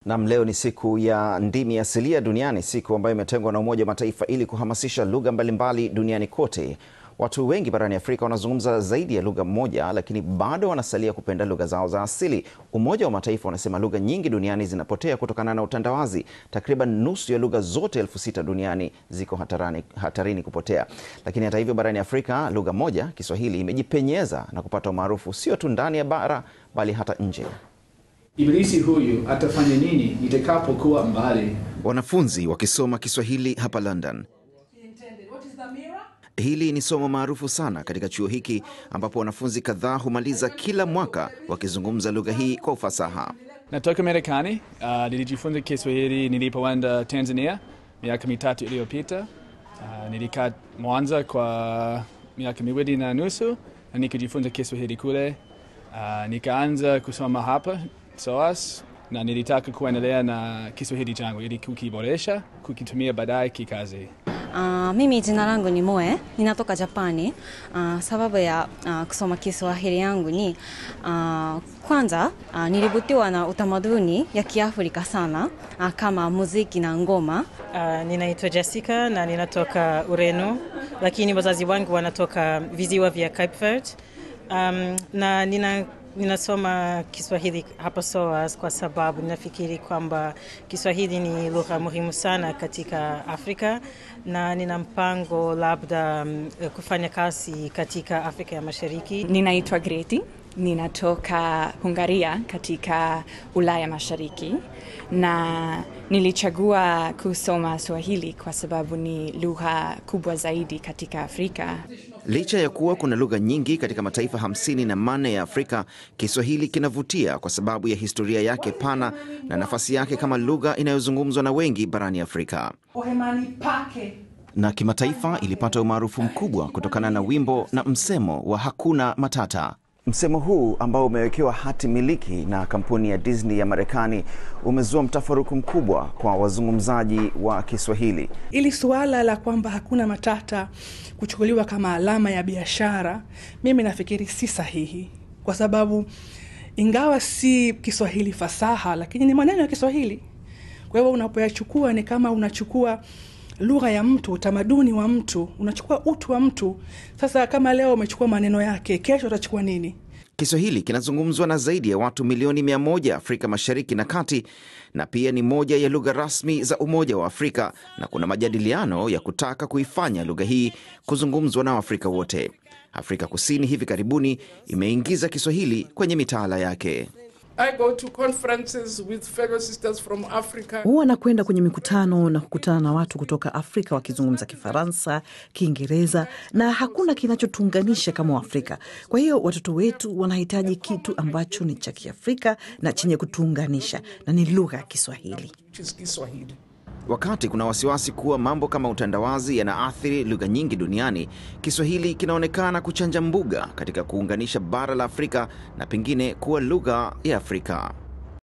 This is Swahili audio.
Nam, leo ni siku ya ndimi asilia duniani, siku ambayo imetengwa na Umoja wa Mataifa ili kuhamasisha lugha mbalimbali duniani kote. Watu wengi barani Afrika wanazungumza zaidi ya lugha moja, lakini bado wanasalia kupenda lugha zao za asili. Umoja wa Mataifa unasema lugha nyingi duniani zinapotea kutokana na utandawazi. Takriban nusu ya lugha zote elfu sita duniani ziko hatarani, hatarini kupotea. Lakini hata hivyo, barani Afrika lugha moja, Kiswahili, imejipenyeza na kupata umaarufu sio tu ndani ya bara, bali hata nje. Ibilisi huyu atafanya nini nitakapokuwa mbali? Wanafunzi wakisoma Kiswahili hapa London. Hili ni somo maarufu sana katika chuo hiki ambapo wanafunzi kadhaa humaliza kila mwaka wakizungumza lugha hii kwa ufasaha. Natoka Marekani. Uh, nilijifunza Kiswahili nilipoenda Tanzania miaka mitatu iliyopita. Uh, nilikaa Mwanza kwa miaka miwili na nusu na nikajifunza Kiswahili kule. Uh, nikaanza kusoma hapa SOAS na nilitaka kuendelea na Kiswahili changu ili kukiboresha, kukitumia baadaye kikazi. Uh, mimi jina langu ni Moe, ninatoka Japani. Uh, sababu ya uh, kusoma Kiswahili yangu ni uh, kwanza uh, nilivutiwa na utamaduni ya Kiafrika sana uh, kama muziki na ngoma. Uh, ninaitwa Jessica na ninatoka Ureno, lakini wazazi wangu wanatoka visiwa vya Cape Verde. Um, na nina ninasoma Kiswahili hapa SOAS kwa sababu ninafikiri kwamba Kiswahili ni lugha muhimu sana katika Afrika na nina mpango labda um, kufanya kazi katika Afrika ya Mashariki. Ninaitwa Greti, ninatoka Hungaria katika Ulaya Mashariki na nilichagua kusoma Swahili kwa sababu ni lugha kubwa zaidi katika Afrika. Licha ya kuwa kuna lugha nyingi katika mataifa hamsini na manne ya Afrika, Kiswahili kinavutia kwa sababu ya historia yake pana na nafasi yake kama lugha inayozungumzwa na wengi barani Afrika. Na kimataifa ilipata umaarufu mkubwa kutokana na wimbo na msemo wa hakuna matata. Msemo huu ambao umewekewa hati miliki na kampuni ya Disney ya Marekani umezua mtafaruku mkubwa kwa wazungumzaji wa Kiswahili. Ili suala la kwamba hakuna matata kuchukuliwa kama alama ya biashara, mimi nafikiri si sahihi, kwa sababu ingawa si Kiswahili fasaha, lakini ni maneno ya Kiswahili. Kwa hivyo unapoyachukua ni kama unachukua lugha ya mtu, utamaduni wa mtu, unachukua utu wa mtu. Sasa kama leo umechukua maneno yake, kesho utachukua nini? Kiswahili kinazungumzwa na zaidi ya watu milioni mia moja Afrika Mashariki na Kati, na pia ni moja ya lugha rasmi za Umoja wa Afrika, na kuna majadiliano ya kutaka kuifanya lugha hii kuzungumzwa na Waafrika wote. Afrika Kusini hivi karibuni imeingiza Kiswahili kwenye mitaala yake. I go to conferences with fellow sisters from Africa. Huwa nakwenda kwenye mikutano na kukutana na watu kutoka Afrika wakizungumza Kifaransa, Kiingereza na hakuna kinachotuunganisha kama Waafrika. Kwa hiyo watoto wetu wanahitaji kitu ambacho ni cha Kiafrika na chenye kutuunganisha na ni lugha ya Kiswahili. Kiswahili. Wakati kuna wasiwasi kuwa mambo kama utandawazi yanaathiri lugha nyingi duniani, Kiswahili kinaonekana kuchanja mbuga katika kuunganisha bara la Afrika na pengine kuwa lugha ya Afrika.